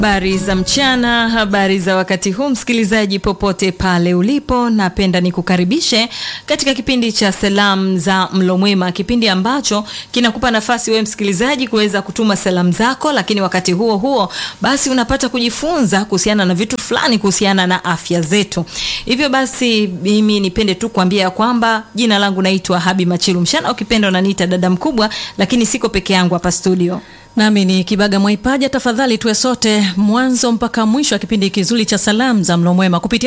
Habari za mchana, habari za wakati huu, msikilizaji popote pale ulipo, napenda nikukaribishe katika kipindi cha salamu za mlo mwema, kipindi ambacho kinakupa nafasi wewe msikilizaji kuweza kutuma salamu zako, lakini wakati huo huo basi unapata kujifunza kuhusiana na vitu fulani kuhusiana na afya zetu. Hivyo basi mimi nipende tu kuambia kwamba jina langu naitwa Habi Machilu Mshana, ukipenda unaniita dada mkubwa, lakini siko peke yangu hapa studio. Nami ni Kibaga Mwaipaja. Tafadhali tuwe sote mwanzo mpaka mwisho wa kipindi kizuri cha salamu za mlo mwema kupitia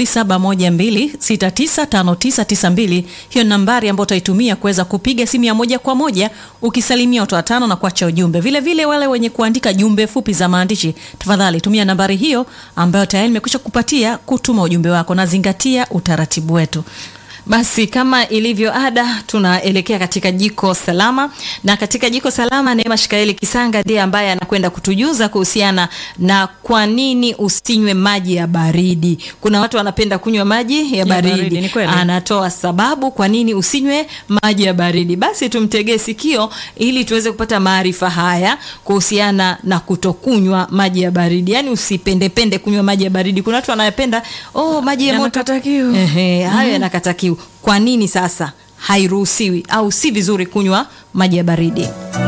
0712695992. Hiyo nambari ambayo utaitumia kuweza kupiga simu ya moja kwa moja ukisalimia watu watano na kuacha ujumbe. Vile vile wale wenye kuandika jumbe fupi za maandishi, tafadhali tumia nambari hiyo ambayo tayari nimekwisha kupatia kutuma ujumbe wako, na zingatia utaratibu wetu. Basi kama ilivyo ada, tunaelekea katika jiko salama, na katika jiko salama Neema Shikaeli Kisanga ndiye ambaye anakwenda kutujuza kuhusiana na kwa nini usinywe maji ya baridi. Kuna watu wanapenda kunywa maji ya baridi, baridi, ni kweli. anatoa sababu kwa nini usinywe maji ya baridi. Basi tumtegee sikio ili tuweze kupata maarifa haya kuhusiana na kutokunywa maji ya baridi, yaani usipendepende kunywa maji ya baridi. Kuna watu wanayapenda oh, maji ya moto Yanakata kiu. Ehe, hayo yanakata kiu. Kwa nini sasa hairuhusiwi au si vizuri kunywa maji ya baridi?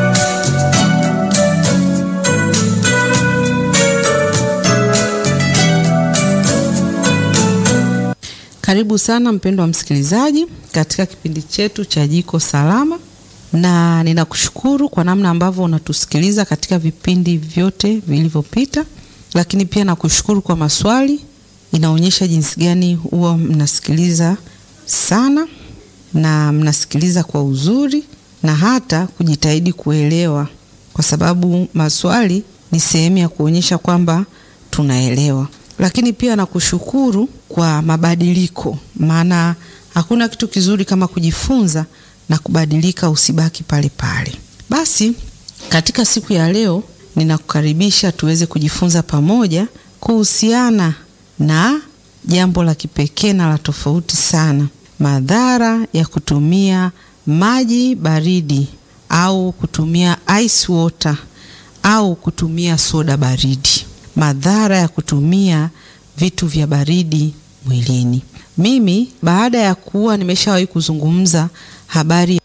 Karibu sana mpendwa msikilizaji katika kipindi chetu cha Jiko Salama, na ninakushukuru kwa namna ambavyo unatusikiliza katika vipindi vyote vilivyopita, lakini pia nakushukuru kwa maswali. Inaonyesha jinsi gani huwa mnasikiliza sana na mnasikiliza kwa uzuri na hata kujitahidi kuelewa, kwa sababu maswali ni sehemu ya kuonyesha kwamba tunaelewa. Lakini pia nakushukuru kwa mabadiliko, maana hakuna kitu kizuri kama kujifunza na kubadilika, usibaki pale pale. Basi katika siku ya leo ninakukaribisha tuweze kujifunza pamoja kuhusiana na jambo la kipekee na la tofauti sana, madhara ya kutumia maji baridi au kutumia ice water au kutumia soda baridi, madhara ya kutumia vitu vya baridi mwilini. Mimi baada ya kuwa nimeshawahi kuzungumza habari